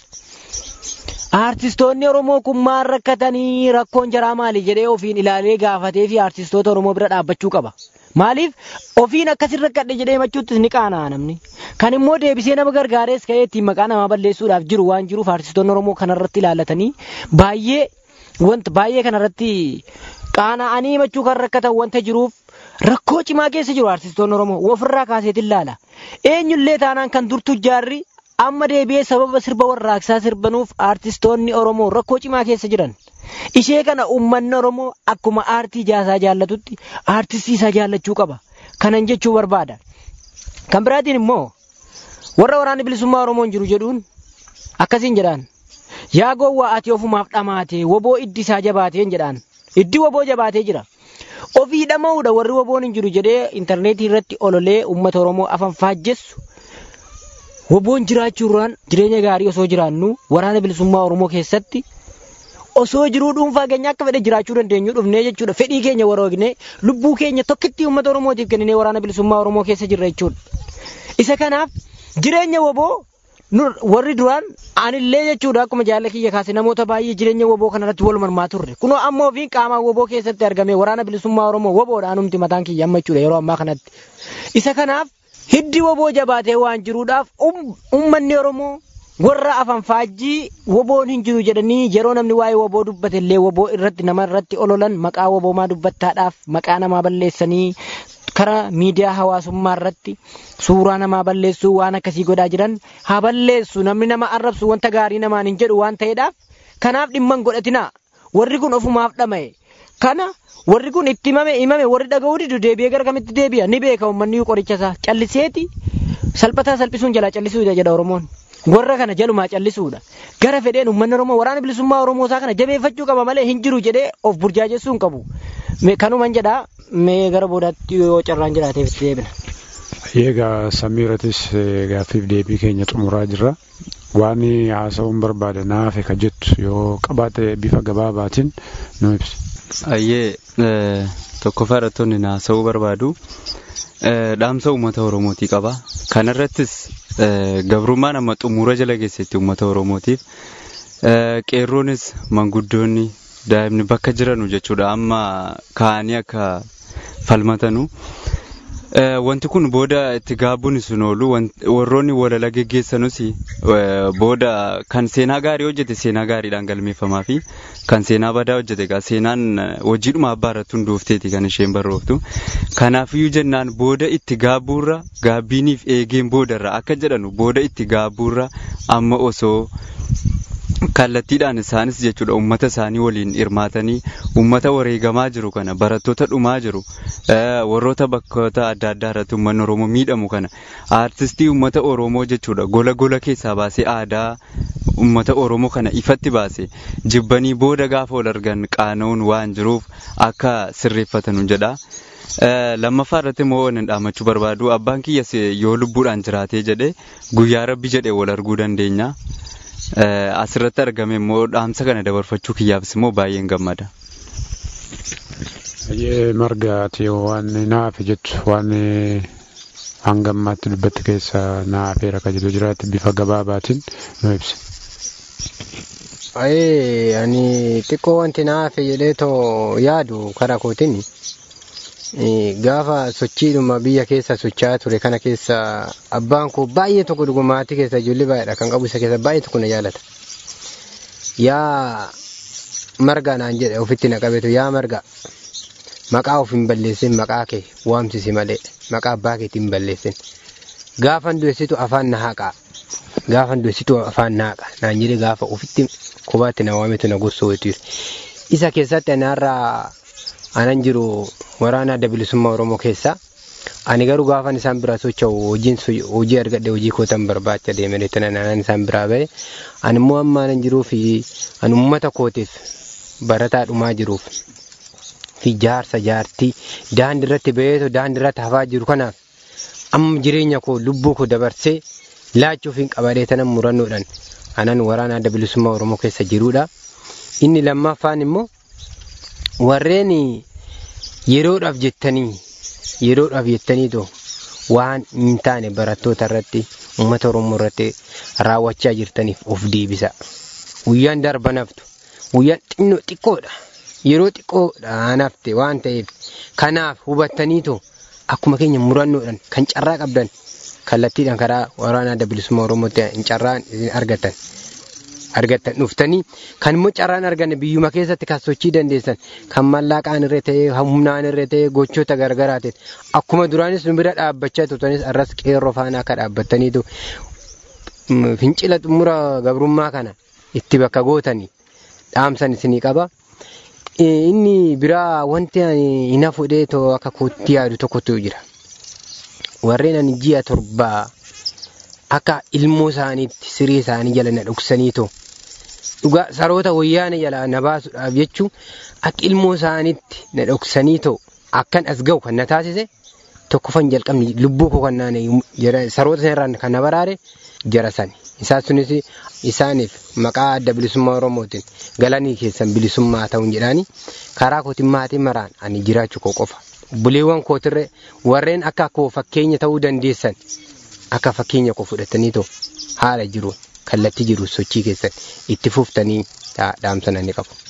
Aartistoonni Oromoo kun maal rakkatanii rakkoon jaraa maali jedhee ofiin ilaalee gaafatee fi aartistoota Oromoo bira dhaabbachuu qaba. Maaliif ofiin akkasin rakkadhe jedhee himachuuttis ni qaana'a namni. Kan immoo deebisee nama gargaarees ka'ee ittiin maqaa namaa balleessuudhaaf jiru waan jiruuf aartistoonni Oromoo kanarratti ilaallatanii baay'ee wanta baay'ee kanarratti qaana'anii himachuu kan rakkatan wanta jiruuf rakkoo cimaa keessa jiru aartistoonni Oromoo ofirraa kaaseetiin ilaala. Eenyullee taanaan kan durtu jaarri amma deebi'ee sababa sirba warraaqsaa sirbanuuf aartistoonni Oromoo rakkoo cimaa keessa jiran. Ishee kana uummanni Oromoo akkuma aartii jaasaa jaallatutti aartistii isaa jaallachuu qaba. Kanan jechuu barbaada. Kan biraatiin immoo warra waraana bilisummaa Oromoon jiru jedhuun akkasiin jedhaan. Yaa gowwaa ati ofumaaf dhamaate woboo iddi isaa jabaateen jedhaan. Iddi woboo jabaatee jira. Ofii dhama'uudha warri woboon hin jiru jedhee intarneetii irratti ololee uummata Oromoo afaan faajjessu. Woboon jiraachuudhaan jireenya gaarii osoo jiraannu waraana bilisummaa Oromoo keessatti osoo jiruu dhuunfaa keenya akka fedhe jiraachuu dandeenyu dhufnee jechuudha. Fedhii keenya waroognee lubbuu keenya tokkitti uummata Oromootiif kenninee waraana bilisummaa Oromoo keessa jirra jechuudha. Isa kanaaf jireenya woboo warri duraan anillee jechuudha akkuma jaalala kiyya kaase namoota baay'ee jireenya woboo kanarratti wal mormaa turre. Kunoo amma ofiin qaamaan woboo keessatti argame waraana bilisummaa Oromoo woboodhaan humti mataan kiyya amma jechuudha yeroo ammaa kanatti. Isa kanaaf hiddi woboo jabaatee waan jiruudhaaf uummanni Oromoo warra afaan faajjii woboon hin jiru jedhanii yeroo namni waa'ee woboo dubbate illee woboo irratti nama irratti ololan maqaa woboomaa dubbattaadhaaf maqaa namaa balleessanii karaa miidiyaa hawaasummaa irratti suuraa namaa balleessuu waan akkasii godhaa jiran haa balleessu namni nama arrabsu wanta gaarii namaan hin jedhu waan ta'eedhaaf kanaaf dhimma hin godhatinaa warri kun ofumaaf dhama'e kana warri kun itti himame himame warri dhaga'uu didu deebi'ee gara kamitti deebi'a ni beeka uummanni qoricha isaa calliseeti salphataa salphisuun jalaa callisuudha jedha Oromoon. Warra kana jalumaa callisuudha. Gara fedheen uummanni Oromoo waraana bilisummaa Oromoo isaa kana jabeeffachuu qaba malee hin jiru jedhee of burjaajessuu hin qabu. Kanuman jedhaa mee gara boodaatti yoo carraan jiraateef itti deebina. Egaa Samiiratis gaaffiif deebii keenya xumuraa jirra. Waan haasa'uun barbaade naafe ka jettu yoo qabaate bifa gabaabaatiin nu ibsi. Ayyee tokkoffaa irrattoonni haasa'uu barbaadu. Dhaamsa uummata Oromootii qaba. Kanarrattis gabrummaan amma xumura jala geessetti uummata Oromootiif. Qeerroonis manguddoonni daa'imni bakka jiranu jechuudha amma ka'anii akka falmatanu. Wanti kun booda itti gaabbuun sun oolu warroonni walala geggeessanus booda kan seenaa gaarii hojjete seenaa gaariidhaan galmeeffamaa fi kan seenaa badaa hojjete egaa seenaan hojiidhuma abbaa irratti hundoofteeti kan isheen barrooftu. Kanaafiyyuu jennaan booda itti gaabbuurra gaabbiiniif eegeen boodarra akka jedhanu booda itti gaabbuurra amma osoo kallattiidhaan isaanis jechuudha uummata isaanii waliin hirmaatanii uummata wareegamaa jiru kana barattoota dhumaa jiru warroota bakkoota adda addaa irratti uummanni oromoo miidhamu kana aartistii uummata oromoo jechuudha gola gola keessaa baasee aadaa uummata oromoo kana ifatti baase jibbanii booda gaafa wal argan qaana'uun waan jiruuf akka sirreeffatan jedha. lammaffaa irratti immoo waan dhaamachuu barbaadu abbaan kiyyas yoo lubbuudhaan jiraatee jedhe guyyaa rabbi jedhe wal arguu dandeenya. Asirratti argame immoo dhaamsa kana dabarfachuu kiyyaafis immoo baay'een gammada. Baay'ee margaati waan naafe jettu waan hanga ammaatti dubbatti keessa naafeera kan jedhu jiraatti bifa gabaabaatiin nu ibsi. Ayee ani xiqqoo wanti naafe jedhee too yaadu karaa kootiin gaafa sochiidhuma biyya keessa socho'aa ture kana keessa abbaan koo baay'ee tokko dhugumaatii keessa ijoollee baay'eedha kan qabu isa keessa baay'ee tokko na jaalata. Yaa marga naan jedhe ofitti na qabeetu yaa marga maqaa of hin balleessin maqaa kee waamsisi malee maqaa abbaa keetii hin balleessin. Gaafan du'essitu afaan na haqaa gaafan du'essitu afaan na haqa naan jedhe gaafa ofitti qubaatti na waametu na gorsoo Isa keessatti ani har'aa anan jiru waraana adda bilisummaa Oromoo keessa. Ani garuu gaafan isaan bira socho'u hojiin hojii argadhe hojii kootan barbaacha deeme reettana naannaan isaan biraa ba'e. Ani immoo amma anan jiruu fi ani uummata kootiif barataa dhumaa jiruuf fi jaarsa jaartii daandii irratti ba'eetu daandii irratti hafaa jiru kanaaf amma jireenya koo lubbuu koo dabarsee laachuuf hin qabadhee tanan murannoodhaan anan waraana adda bilisummaa Oromoo keessa jirudha. Inni lammaffaan immoo warreen yeroodhaaf jettanii yeroodhaaf jettaniitu waan hin taane barattoota irratti uummata oromoo irratti raawwachaa jirtaniif of deebisa. Guyyaan darba naftu guyyaan xinnoo xiqqoodha yeroo xiqqoodha nafte waan ta'eef kanaaf hubattaniitu akkuma keenya murannoodhaan kan carraa qabdan kallattiidhaan karaa waraana adda bilisummaa oromootti hin carraan argatan. argattan dhuftanii kan immoo carraan arganne biyyuma keessatti kan sochii dandeessan kan mallaqaan irra ta'ee humnaan irra ta'ee gochoota gargaraatiin akkuma duraanis nu bira dhaabbachaa turtanis arras qeerroo faana akka dhaabbattaniitu fincila xumura gabrummaa kana itti bakka gootanii dhaamsan isinii qaba. Inni biraa wanti ani hin hafudhee too akka kootti yaadu tokkotu jira. Warreen ani ji'a torbaa akka ilmoo isaaniitti siree isaanii jala na dhoksaniitoo dhugaa saroota wayyaana jala na baasuudhaaf jechuun akka ilmoo isaaniitti na dhoksaniitoo akkan as ga'u kan na taasise tokkoffan jalqabni lubbuu koo kan naane saroota sanarraan kan na baraare jara sani. Isaan sunis isaaniif maqaa adda bilisummaa Oromootiin galanii keessan bilisummaa ta'uun jedhaani karaa kootiin maatii maraan ani jiraachuu koo qofa. Buleewwan kootirre warreen akka koo fakkeenya ta'uu dandeessan akka fakkeenya koo fudhatanii too haala jiru kallattii jiru sochii keessan itti fuftanii dhaamsan ni qabu.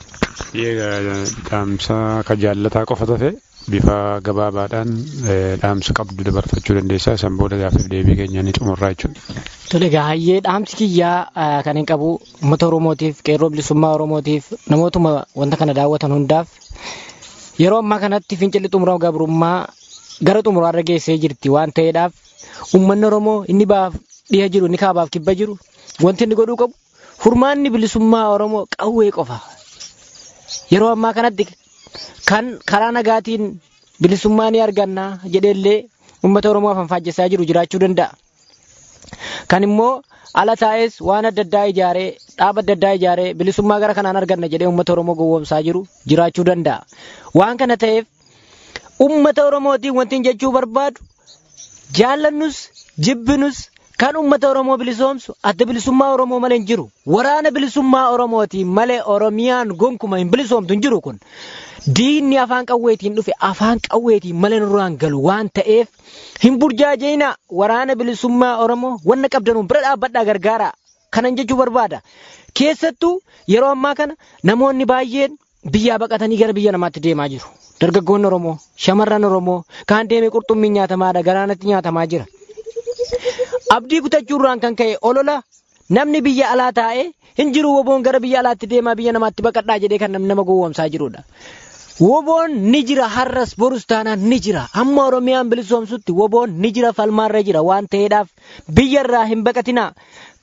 Dhaamsa ka jaallataa qofa tafe bifa gabaabaadhaan dhaamsa qabdu dabarfachuu dandeessaa san booda gaaffii deebii keenya ni xumurraa jechuudha. Tole gaayyee dhaamsi kiyyaa kan hin qabu uummata Oromootiif qeerroo bilisummaa Oromootiif namootuma wanta kana daawwatan hundaaf yeroo ammaa kanatti fincilli xumura gabrummaa gara xumuraarra geessee jirti waan ta'eedhaaf uummanni Oromoo inni baaf dhiha jiru inni kaabaaf kibba jiru wanti inni godhuu qabu furmaanni bilisummaa Oromoo qawwee qofa. Yeroo ammaa kanatti kan karaa nagaatiin bilisummaa ni arganna jedheellee uummata Oromoo afaan faajjessaa jiru jiraachuu danda'a. Kan immoo ala taa'es waan adda addaa ijaaree dhaaba adda addaa ijaaree bilisummaa gara kanaan arganna jedhee uummata Oromoo gowwoomsaa jiru jiraachuu danda'a. Waan kana ta'eef uummata Oromootiin wanti jechuu barbaadu jaallannus jibbinus kan uummata Oromoo bilisoomsu adda bilisummaa Oromoo malee hin jiru. Waraana bilisummaa Oromootiin malee Oromiyaan gonkuma hin bilisoomtu hin jiru kun. Diinni afaan qawweetiin dhufe afaan qawweetiin malee nurraan galu waan ta'eef hin burjaajina waraana bilisummaa Oromoo wanna qabdanuun bira dhaabbadhaa gargaara. Kanan jechuu barbaada. Keessattuu yeroo ammaa kana namoonni baay'een biyyaa baqatanii gara biyya namaatti deemaa jiru. Dargaggoonni Oromoo, shamarran Oromoo, kaan deemee qurxummiin nyaatamaadha, galaanatti nyaatamaa jira. Abdii kutachuurraan kan ka'e olola namni biyya alaa taa'ee hin jiru woboon gara biyya alaatti deemaa biyya namaatti baqadhaa jedhee kan namni nama gowwoomsaa jirudha. Woboon ni jira har'as borus taanaan ni jira amma Oromiyaan bilisoomsutti woboon ni jira falmaarra jira waan ta'eedhaaf biyyarraa hin baqatinaa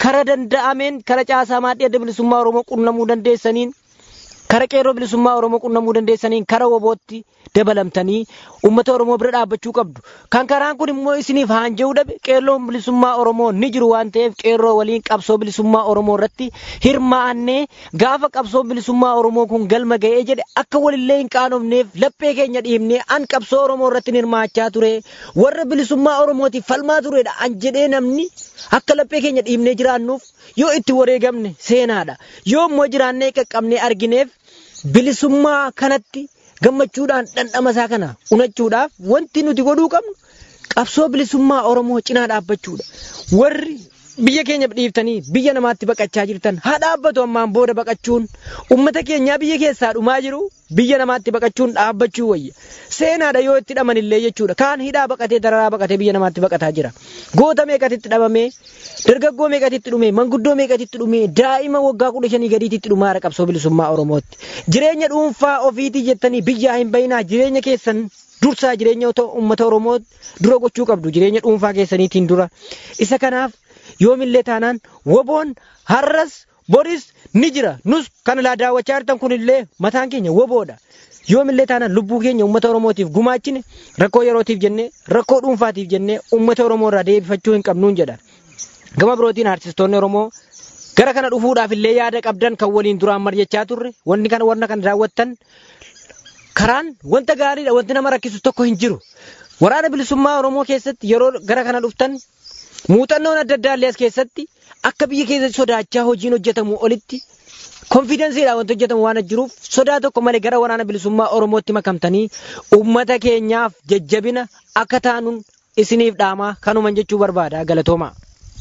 kara danda'ameen kara caasaa maaddii adda bilisummaa Oromoo qunnamuu dandeessaniin kara qeerroo bilisummaa Oromoo qunnamuu dandeessaniin kara wobootti dabalamtanii uummata Oromoo bira dhaabbachuu qabdu. Kan karaan kun immoo isiniif haanja'uu dhabe qeerroon bilisummaa Oromoo ni jiru waan ta'eef qeerroo waliin qabsoo bilisummaa Oromoo irratti hirmaannee gaafa qabsoo bilisummaa Oromoo kun galma ga'ee jedhe akka walillee hin qaanofneef laphee keenya dhiibnee an qabsoo Oromoo irratti hirmaachaa ture warra bilisummaa Oromootiif falmaa turedha an jedhee namni akka laphee keenya dhiibnee jiraannuuf yoo itti wareegamne seenaadha yoo immoo jiraannee qaqqabnee argineef bilisummaa kanatti gammachuudhaan dhandhama isaa kana unachuudhaaf wanti nuti godhuu qabnu qabsoo bilisummaa Oromoo cinaa dhaabbachuudha. Warri biyya keenya dhiiftanii biyya namaatti baqachaa jirtan haa dhaabbatu ammaan booda baqachuun uummata keenyaa biyya keessaa dhumaa jiru biyya namaatti baqachuun dhaabbachuu wayya. Seenaadha yoo itti dhaman illee jechuudha. Kaan hidhaa baqatee dararaa baqatee biyya namaatti baqataa jira. Goota meeqatitti dhabamee dargaggoo meeqatitti dhume manguddoo meeqatitti dhume daa'ima waggaa kudha shanii gadiititti dhumaara qabsoo bilisummaa Oromootti. Jireenya dhuunfaa ofiitii jettanii biyyaa hin bayinaa jireenya keessan dursaa jireenya uummata Oromoo dura gochuu qabdu jireenya dhuunfaa keessaniitiin dura. Isa kanaaf yoomillee taanaan woboon har'as boris ni jira nus kan ilaa daawwachaa jirtan kunillee mataan keenya woboodha. Yoomillee taanaan lubbuu keenya uummata Oromootiif gumaachine rakkoo yerootiif jennee rakkoo dhuunfaatiif jennee uummata Oromoo irraa deebifachuu hin qabnuun jedha. Gama birootiin artistoonni Oromoo gara kana dhufuudhaaf illee yaada qabdan kan waliin duraan mari'achaa turre wanni kana warra kan raawwattan karaan wanta gaariidha wanti nama rakkisu tokko hin jiru. Waraana bilisummaa Oromoo keessatti yeroo gara kana dhuftan muuxannoon adda addaa illee as keessatti akka biyya keessatti sodaachaa hojiin hojjetamu olitti konfidensiidhaan wanti hojjetamu waan jiruuf sodaa tokko malee gara waraana bilisummaa Oromootti makamtanii uummata keenyaaf jajjabina akka taanuun isiniif dhaamaa kanuman jechuu barbaada galatooma.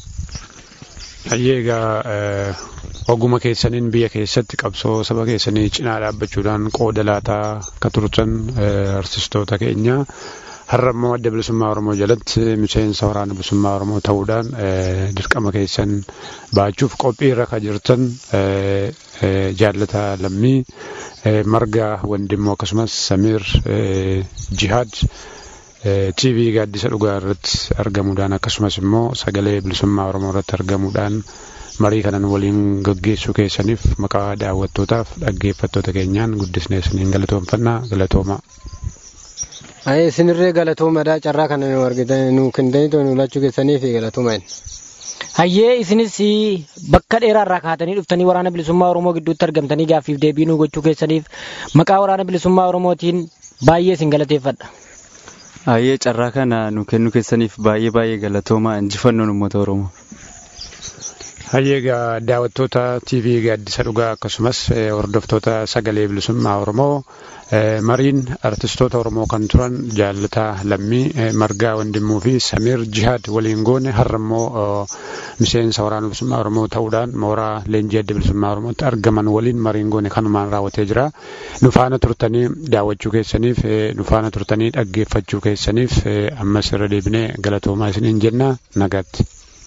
Egaa oguma keessaniin biyya keessatti qabsoo saba keessanii cinaa dhaabbachuudhaan qooda laataa akka turtan artistoota keenya har'a immoo adda bilisummaa Oromoo jalatti miseensa waraana bilisummaa Oromoo ta'uudhaan dirqama keessan baachuuf qophii irra kan jirtan jaallata lammii marga wandimmoo akkasumas samiir jihaad TV gaaddisa dhugaa irratti argamuudhaan akkasumas immoo sagalee bilisummaa Oromoo irratti argamuudhaan marii kanan waliin gaggeessuu keessaniif maqaa daawwattootaaf dhaggeeffattoota keenyaan guddisnee isiniin galatoomfannaa galatooma. Ayi isinirree galatoomadha carraa kana nu argitan nu kennitanii nu lachuu keessaniif galatooma. Hayyee isinis bakka dheeraa irraa kaatanii dhuftanii waraana bilisummaa Oromoo gidduutti argamtanii gaaffiif deebii nu gochuu keessaniif maqaa waraana bilisummaa Oromootiin baay'ee isin galateeffadha. Hayyee carraa kana nu kennu keessaniif baay'ee baay'ee galatooma injifannoon uummata Oromoo. Hayyee egaa daawwattoota TV gaaddisa dhugaa akkasumas hordoftoota sagalee bilisummaa Oromoo mariin artistoota Oromoo kan turan jaallataa lammii margaa wandimuu fi samiir jihaad waliin goone har'a immoo miseensa waraana bilisummaa Oromoo ta'uudhaan mooraa leenjii adda bilisummaa Oromootti argaman waliin mariin goone kanumaan raawwatee jira. Nu faana turtanii daawwachuu keessaniif nu faana turtanii dhaggeeffachuu keessaniif ammas irra deebinee galatoomaa isiniin jenna nagaatti.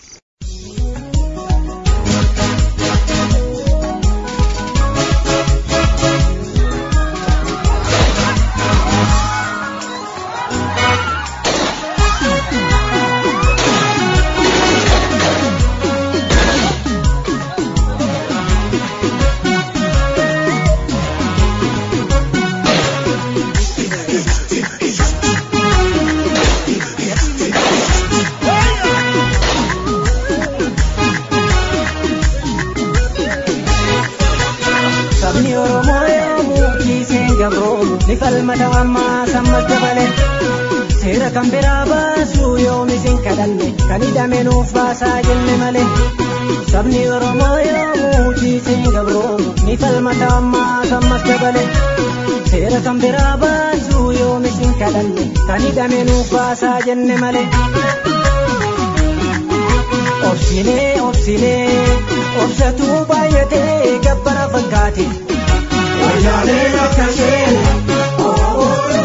ni falmata ammaa sammas dabale seera kan biraa baasuu yoomis hin kadhanne kan hidhame nuuf baasaa jenne malee sabni oromoo yoomuu tiisee gabroomu ni falmata ammaa sammas dabale seera kan biraa baasuu yoomis hin kadhanne kan hidhame nuuf baasaa jenne malee. Obsinee obsinee obsatuu baay'atee gabbara fakkaate. Wajjaalee akka ishee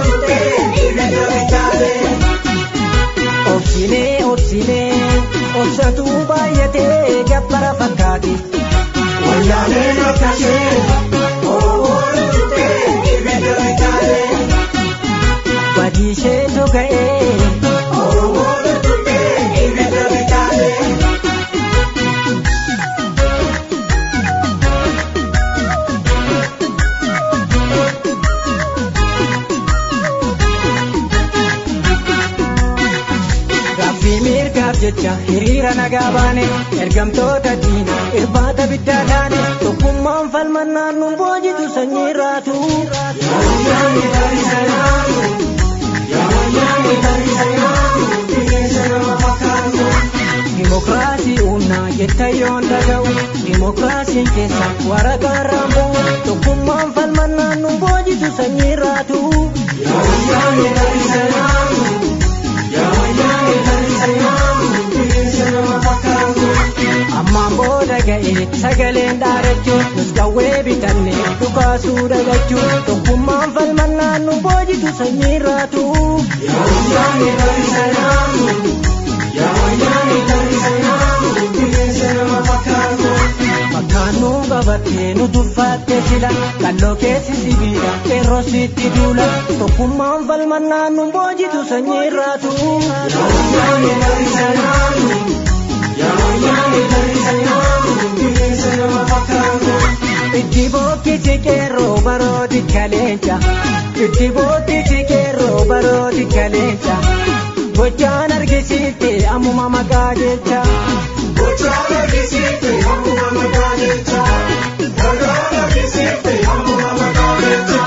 Obsinee obsinee obsatuu baay'atee gabbara fakkaate. Wajjaalee akka ishee Badiisheetu ga'ee. jecha hiriira nagaa baane ergamtoota diina irbaata biddaa taane tokkummaan falmannaan nun boojitu sanyii irraatu. Dimokiraasii humnaa jetta yoon dhaga'u dimokiraasiin keessa waraqaan raambu'u tokkummaan falmannaan nun boojitu sanyii irraatu. Ammaan booda ga'ee sagaleen dhaarachuun nus qawwee bitannee dhukaasuu dhagachuun tokkummaan falmannaan nun boojitu sanyii irraatu. Fakkaannuu qabattee nu tuffaattee sila qalloo keessi sibiila qeerroo sitti duula tokkummaan falmannaan nun boojitu sanyii irraatu. Itti bookkisi qeerroo barooti kaleenca itti bookkisi qeerroo barooti kaleenca gochaan argisiifte ammuma maqaa jecha. Gochaan argisiifte ammuma maqaa jecha. Gochaan argisiifte ammuma maqaa jecha.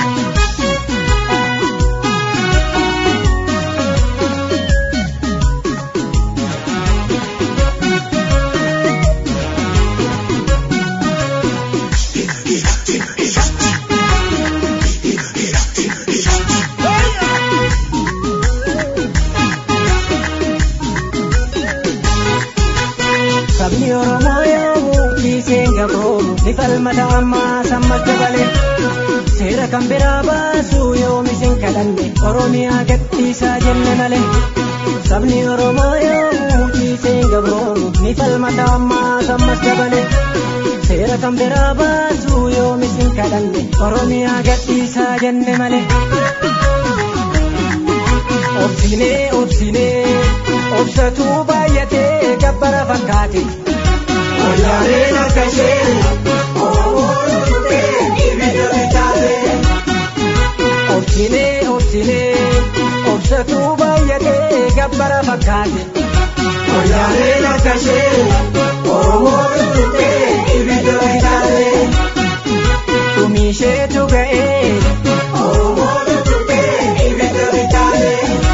Sabni Oromoo yoomuu kiiseen gabroomu ni falmata ammaa sammas dabale. Seera kan biraa baasuu yoomis hin kadhanne Oromiyaa gadhiisaa jenne malee. Sabni Oromoo yoomuu kiiseen gabroomu ni falmata ammaa sammas dabale. Seera kan biraa baasuu yoomis hin kadhanne Oromiyaa gadhiisaa jenne malee. Obsinee obsinee obsatuu baay'atee gabbara fakkaate. Wallaaleen akka ishee Oromoo dhufee ibidda bitaate. Obsinee obsinee obsatuu baay'atee gabbara fakkaate. Wallaaleen akka ishee Oromoo dhufee ibidda bitaate. Dhumiisheetu ga'ee Oromoo dhufee ibidda bitaate.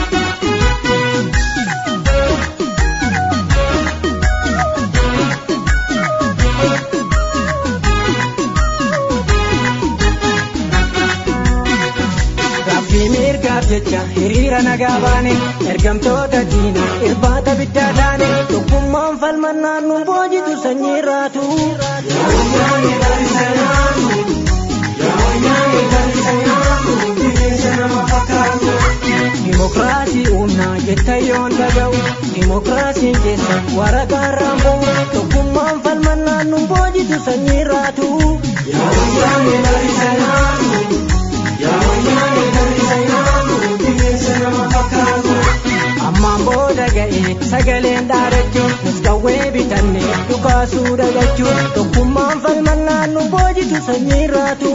Gaaffii mirgaaf jecha hiriira nagaa baane ergamtoota diina irbaata biddaa taane tokkummaan falmannaan nun boojitu sanyii irraatu. Dimokiraasii humnaa jetta yoon dhaga'u dimokiraasiin keessa waraqaan raambu'u tokkummaan falmannaan nun boojitu sanyii irraatu. Ammaan booda ga'ee sagaleen dhaarachuun nus qawwee bitannee dhukaasuu dhagachuun tokkummaan falmannaan nun boojitu sanyii irraatu.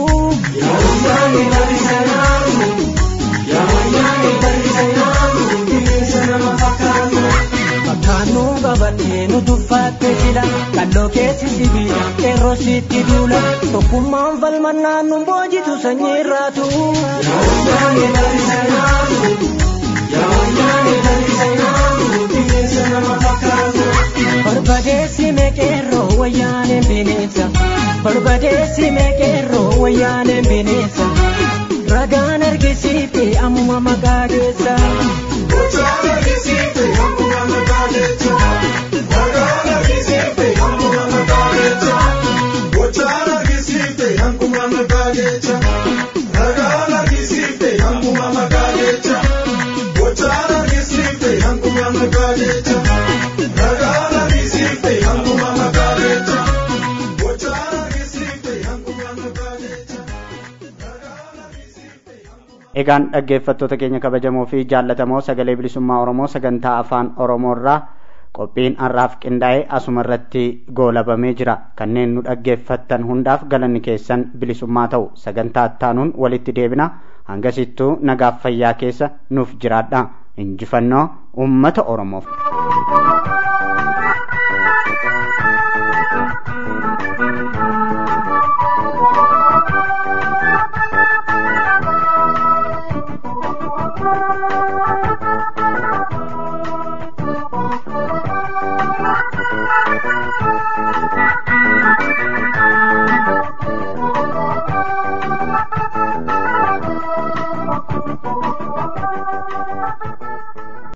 Fakkaannuu qabattee nu tuffaattee sila qalloo keessi sibiila qeerroo sitti duula tokkummaan falmannaan nun boojitu sanyii irraatu. Barbadeessi meeqeerroo wayyaaneen bineensa. Barbadeessi meeqeerroo wayyaaneen bineensa. Ragaan argisiifte ammuma maqaa geessa. Gochaan argisiifte ammuma maqaa geessa. Ragaan argisiifte ammuma maqaa geessa. Gochaan argisiifte ammuma maqaa geessa. Ragaan argisiifte ammuma maqaa geessa. Gochaan argisiifte ammuma maqaa geessa. Ragaan argisiifte ammuma maqaa geessa. Gochaan argisiifte ammuma maqaa geessa. Egaan dhaggeeffattoota keenya kabajamoo fi jaallatamoo sagalee bilisummaa Oromoo sagantaa afaan Oromoo irraa qophiin har'aaf qindaa'e asuma irratti goolabamee jira. Kanneen nu dhaggeeffattan hundaaf galanni keessan bilisummaa ta'u sagantaa ittaanuun walitti deebina hangasittuu nagaaf fayyaa keessa nuuf jiraadha. Injifannoo uummata Oromoof.